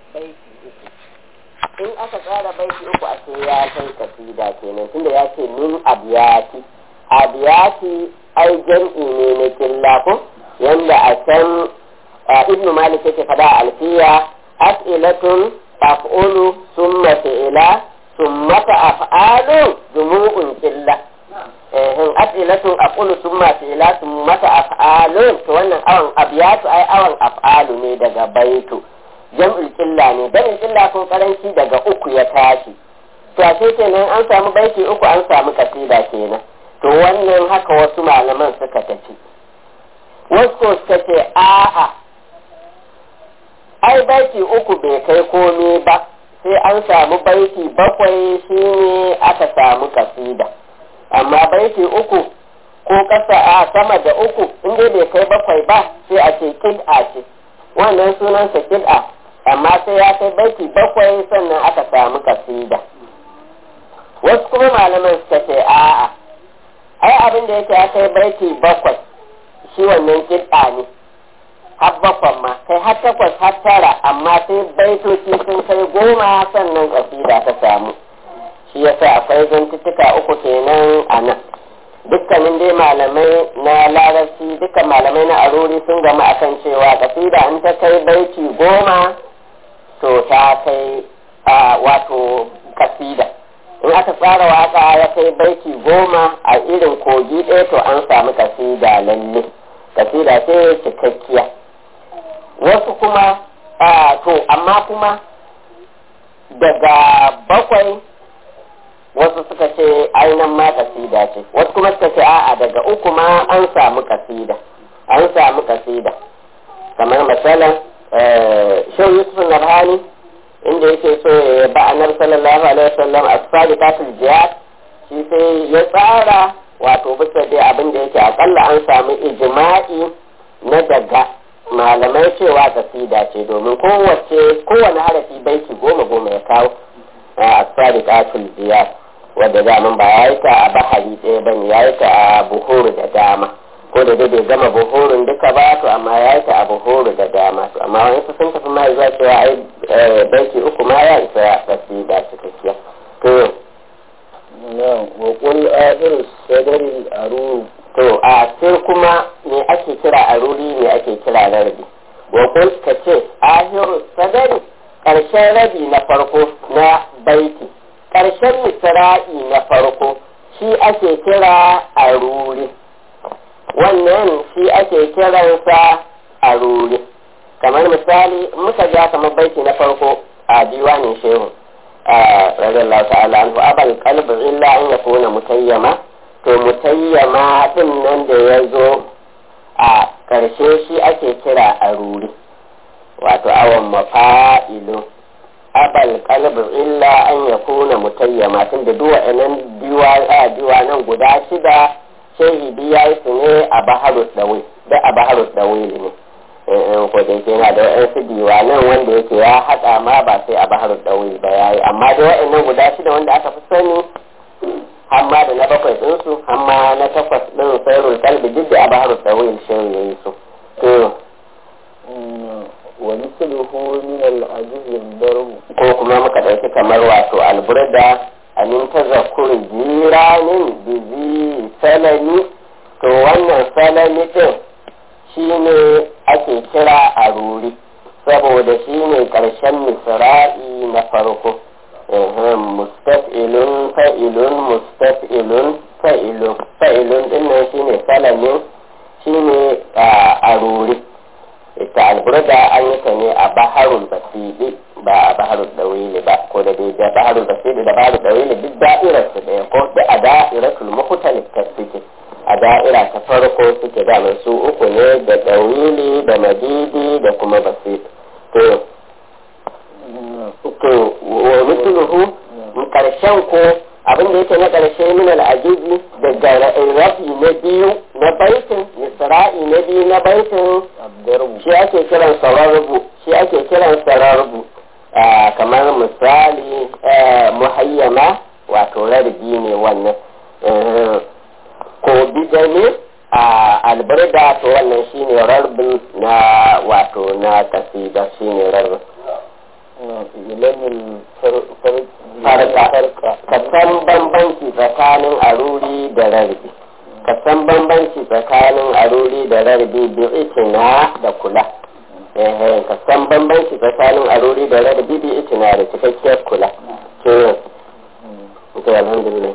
baiti uku in aka tsara baiti uku a ce ya kai kasida kenan tunda ya ce min abiyati abiyati ai jam'i ne na killa ko yanda a can ibnu malik yake fada a alfiya as'ilatun af'ulu summa fi'ila summa af'alu jumu'un killa in as'ilatun af'ulu summa fi'ila summa af'alu to wannan awan abiyatu ai awan af'alu ne daga baitu jam'ul killa ne jam'ul killa ko karanci daga uku ya tashi to a kenan an samu baiti uku an samu kasida kenan to wannan haka wasu malaman suka tafi wasu ko suka ce a'a ai baiti uku bai kai komai ba sai an samu baiti bakwai shine aka samu kasida amma baiti uku ko kasa a sama da uku inda bai kai bakwai ba sai a ce kid'a ce wannan sunansa kid'a amma sai ya kai baiti bakwai sannan aka samu kasida wasu kuma malaman suka ce a'a ai abin da yake ya kai baiti bakwai shi wannan kid'a ne har bakwan ma kai har takwas har tara amma sai baitoci sun kai goma sannan kasida ta samu shi yasa akwai zantuttuka uku kenan a nan dukkanin dai malamai na larabci dukkan malamai na aruri sun gama akan cewa kasida in ta kai baiti goma to ta kai wato kasida in aka tsara waka ya kai baiti goma a irin kogi ɗaya to an samu kasida lalle kasida ce cikakkiya wasu kuma to amma kuma daga bakwai wasu suka ce ainihin ma kasida ce wasu kuma suka ce a'a daga uku ma an samu kasida an samu kasida kamar misalin shan yusuf nabhani inda yake so ya ba annabi sallallahu alaihi wasallam as-sadiqatul jihad shi sai ya tsara wato bisa dai abin da yake akalla an samu ijma'i na daga malamai cewa kasida ce domin kowace kowane harafi baiti goma goma ya kawo as-sadiqatul jihad wadda daman ba ya yi ta a bahari ɗaya bane ya yi ta a buhuru da dama ko da dai bai gama buhurun duka ba to amma ya yi ta a buhuru da dama to amma wani su sun tafi ma zuwa cewa ai baiti uku ma ya isa kasida cikakkiya to wa qul akhir sadri aruru to a sai kuma me ake kira aruri me ake kira rarrabi wa qul ka ce ahiru sadari karshen rabi na farko na baiti karshen misra'i na farko shi ake kira aruri wannan shi ake kiransa aruri kamar misali muka ja kamar baiti na farko a diwanin shehu radiyallahu ta'ala anhu abal qalbi illa an yakuna mutayyama to mutayyama din nan da ya zo a ƙarshe shi ake kira aruri wato awon mafa'ilu abal qalbi illa an yakuna mutayyama tun da duwa nan diwa a diwa nan guda shida shehi biya su ne a baharu dawi da a baharu dawi ne ko da yake yana da wa'ansu diwanan wanda yake ya haɗa ma ba sai a bahar ɗauyi ba ya yi amma da wa'annan guda shida wanda aka fi sani hamma da na bakwai ɗinsu hamma na takwas ɗin sairul kalbi duk da a bahar ɗauyi shehu ya yi su. to wa misluhu min al-ajiz al-darb ko kuma muka ɗauki kamar wato alburda amin tazakkur jiranin bizi salami to wannan salami ɗin shi ne ake kira a ruri saboda shi ne ƙarshen misra'i na farko mustaf'ilun fa'ilun mustaf'ilun fa'ilun fa'ilun din nan shi ne salamin shi ne a ruri ita alburda an yi ta ne a baharul basidi ba a baharul dawili ba ko da dai da baharul basidi da baharul dawili duk da'irar su ɗaya ko da a da'iratul mukhtalif tasbiti a da'ira ta farko suke damar su uku ne da ɗawili da madidi da kuma basit to to wa misluhu karshen ko abin da yake na karshe min al'ajizi daga rafi na biyu na baitin misra'i na biyu na baitin shi ake kiran sararbu shi ake kiran sararbu kamar misali muhayyama wato rarbi ne wannan ko bidane a albarda to wannan shine rarbin na wato na kasida shine rarbin ilamin farka ka san bambanci tsakanin aruri da rarbi ka san bambanci tsakanin aruri da rarbi bi itina da kula eh ka san bambanci tsakanin aruri da rarbi bi itina da cikakkiyar kula to to alhamdulillah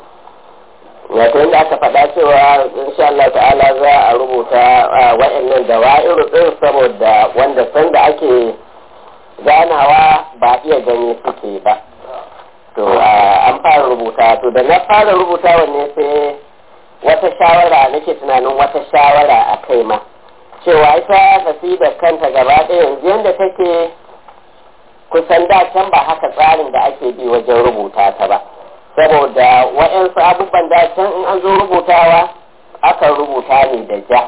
wato inda aka faɗa cewa insha Allah ta'ala za a rubuta wa'annan dawa'iru din saboda wanda sanda ake ganawa ba iya gani suke ba to an fara rubuta to da na fara rubuta wanne sai wata shawara nake tunanin wata shawara a kai ma cewa ita tafi da kanta gaba ɗaya yanzu yadda take kusan da can ba haka tsarin da ake bi wajen rubuta ta ba saboda waɗansu abubuwan da can in an zo rubutawa akan rubuta ne da ja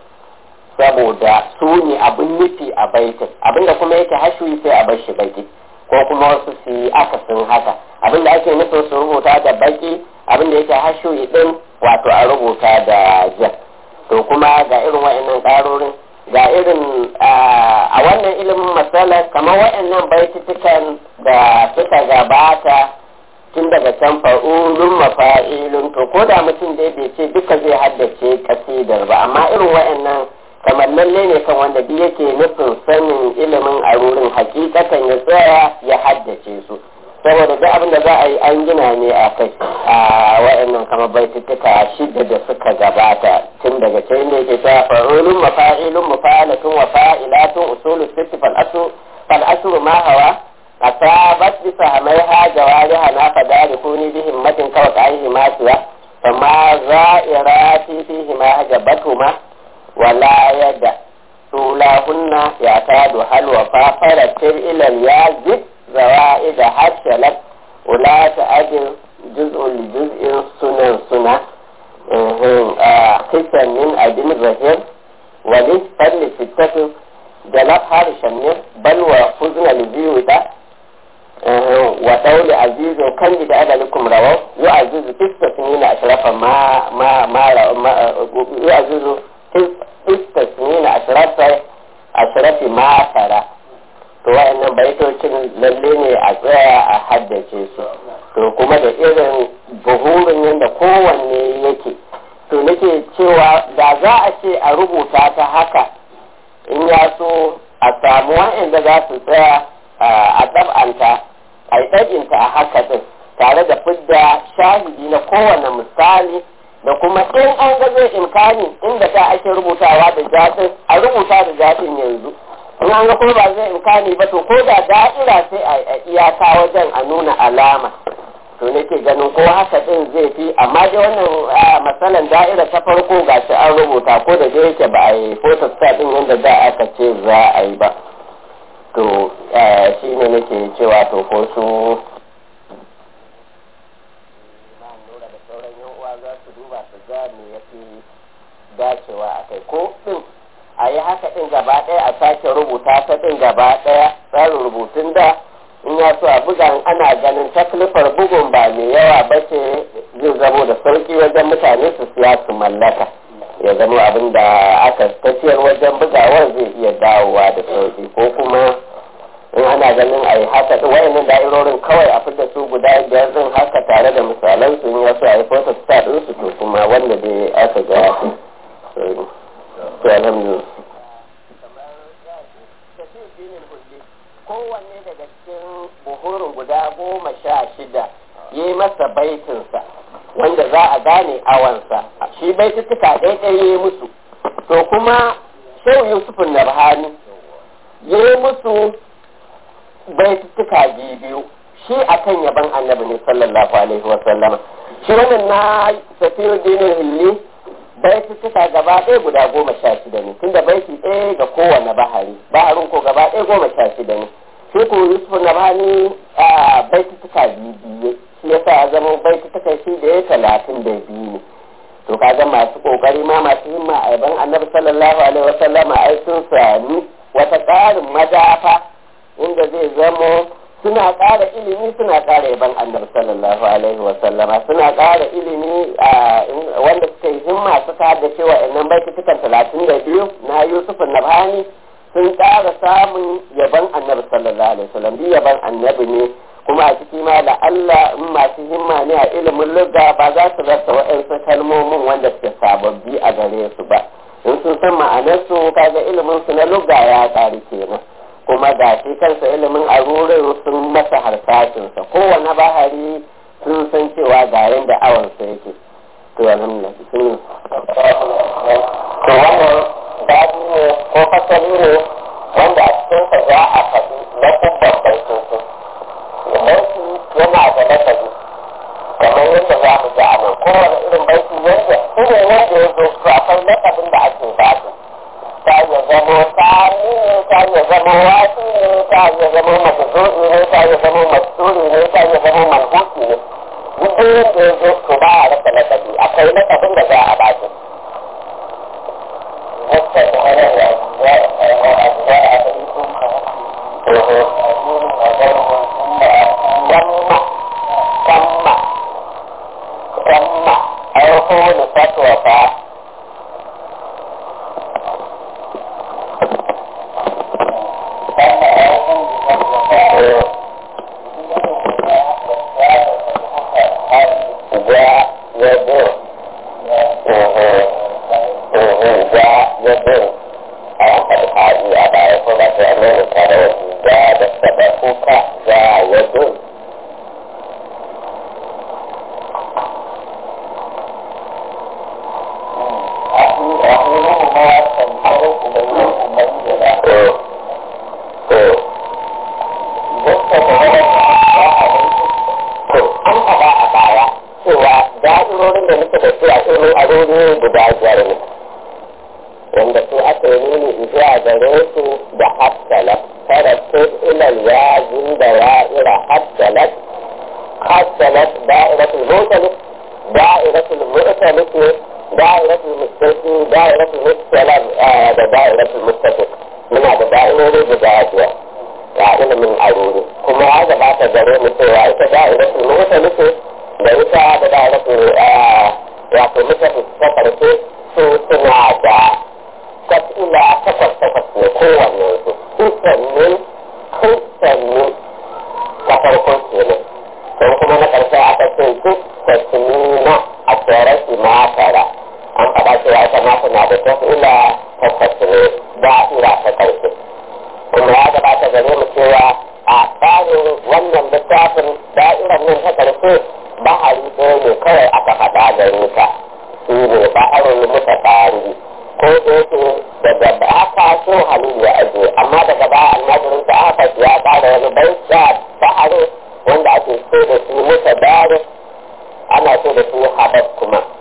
saboda su ne abin nufi a baitin abinda kuma yake hashuyi sai a bar shi baki ko kuma wasu su yi akasin haka abinda ake nufin su rubuta da baki abinda yake hashuyi din wato a rubuta da ja to kuma ga irin wa'annan ƙarorin ga irin a wannan ilimin matsala kamar wa'annan baitutukan da suka gabata tun daga can fa'ulun mafa'ilun to ko da mutum dai bai ce duka zai haddace kasidar ba amma irin wa'annan kamar lalle ne kan wanda duk yake nufin sanin ilimin a wurin hakikatan ya tsaya ya haddace su saboda duk abin da za a yi an gina ne a kai a wa'annan kamar baitutuka shida da suka gabata tun daga can ne ke ta fa'ulun mafa'ilun mafa'alatun wa fa'ilatun usulu sitti fal asu fal asu ma hawa asabat bi sahmaiha jawariha na fadarikuni bi himmatin kawai aihi ma siya fama za'irati fihi ma hajabatuma wala yada sulahunna ya tadu halwa fa faratir ila yazid zawaid hashalat ula ta'adil juz'un li juz'in sunan suna kisan min adin zahir wali fadli sittatu jalab harishan ne bal wa fuzna li biyuta wa dauli azizu kan da adalikum rawaw yu azizu tistasnina ashrafa ma ma ma yu azizu istasnina ashrafa ashrafi ma tara to wa'annan baitocin lalle ne a tsaya a haddace su to kuma da irin buhurin yadda kowanne yake to nake cewa da za a ce a rubuta ta haka in ya so a samu wa'anda za su tsaya a tsab'anta a yi ɗaginta a haka din tare da fidda shahidi na kowane misali da kuma in an ga zai imkani inda ta ake rubutawa da jaɗin a rubuta da jaɗin yanzu in an ga kuma ba zai imkani ba to ko da da'ira sai a iyaka wajen a nuna alama to nake ganin ko haka din zai fi amma dai wannan matsalan da'ira ta farko ga shi an rubuta ko da dai yake ba a yi photostat din yadda da aka ce za a yi ba to shi ne nake cewa to ko su za su duba su ga me ya fi dacewa a kai ko din a yi haka din gaba ɗaya a sake rubuta ta din gaba ɗaya tsarin rubutun da in ya so a buga ana ganin taklifar bugun ba mai yawa ba ce zai zamo da sauki wajen mutane su siya su mallaka ya zama abin da aka tafiyar wajen bugawar zai iya dawowa da sauki ko kuma in ana ganin a yi haka ɗin wayannan da'irorin kawai a fita su guda biyar din haka tare da misalan su in ya so a yi photo star din su to kuma wanda dai aka ga to alhamdulillah kowanne daga cikin buhurin guda goma sha shida ya yi masa baitinsa wanda za a gane awansa shi baituttuka ɗaya ya yi musu to kuma shehu yusufun nabhani ya yi musu baituttuka biyu shi akan yaban annabi ne sallallahu alaihi wa sallama shi wannan na safiyu dinin hilli baituttuka gaba ɗaya guda goma sha shida ne tunda baiti ɗaya ga kowane bahari baharin ko gaba ɗaya goma sha shida ne sai ko yusuf na bani a baituttuka biyu biyu shi yasa ya zama baituttuka shi da ya talatin da biyu ne to kaga masu kokari ma masu himma a yaban annabi sallallahu alaihi wa sallama ai sun sami wata ƙarin madafa inda zai zamo suna ƙara ilimi suna ƙara yaban annabi sallallahu alaihi wa sallama suna ƙara ilimi wanda suka yi himma suka da cewa innan baitutukan talatin da biyu na yusuf nabhani sun ƙara samun yaban annabi sallallahu sallallahu alaihi wasallam bi yaban annabi ne kuma a ciki ma da Allah in masu himma ne a ilimin lugha ba za su rasa waɗansu kalmomin wanda suke sababbi a gare su ba in sun san ma'anarsu kaga ilimin su na lugha ya ƙari kenan kuma ga shi kansa ilimin arurin sun masa harsashinsa kowane bahari sun san cewa ga yadda awansa yake to alhamdulillah sun to wannan dadi ne ko fasali ne wanda a cikinsa za a faɗi na kubban baitoci baiti yana da lafazi kamar yadda za mu ji a nan kowane irin baiti yadda irin wanda ya zo to akwai lafazin da ake ba su ta iya zamo tsari ne ta iya zamo wasu ne ta iya zamo mazuzu'i ne ta iya zamo masuri ne ta iya zamo manhuki ne duk da yadda ya zo to ba a rasa lafazi akwai lafazin da za a ba su Gamma, gamma, gamma, aiko da fatwa fa wanda su aka yi nuni zuwa gare su da hassalat faratun ilal yazin da wa'ira hassalat hassalat da'iratul mutalif da'iratul mutalif da'iratul mustaqi da'iratul mustalam da da'iratul mustafiq muna da da'irori guda biyar ga ilimin aruri kuma ya gabata gare mu cewa ita da'iratul mutalif da ita da da'iratul wato mustafiq ta karshe su suna da ila takwas takwas ne kowanne su kusannin kusannin ta farko kenan don kuma na ƙarshe aka ce duk tasmina a tsoron imatara an faɗa cewa ita ma tana da ta ila takwas ne da'ira ta ƙarshe kuma ya gabata gare mu cewa a tsarin wannan littafin da'irar nan ta ƙarshe bahari ɗaya ne kawai aka faɗa gare ta shi ne baharin muka tsari ko da yake daga ba aka so halin ya aje amma daga ba almajirin ta aka ya bada wani bai da bahare wanda ake so da su muta dare ana so da su habab kuma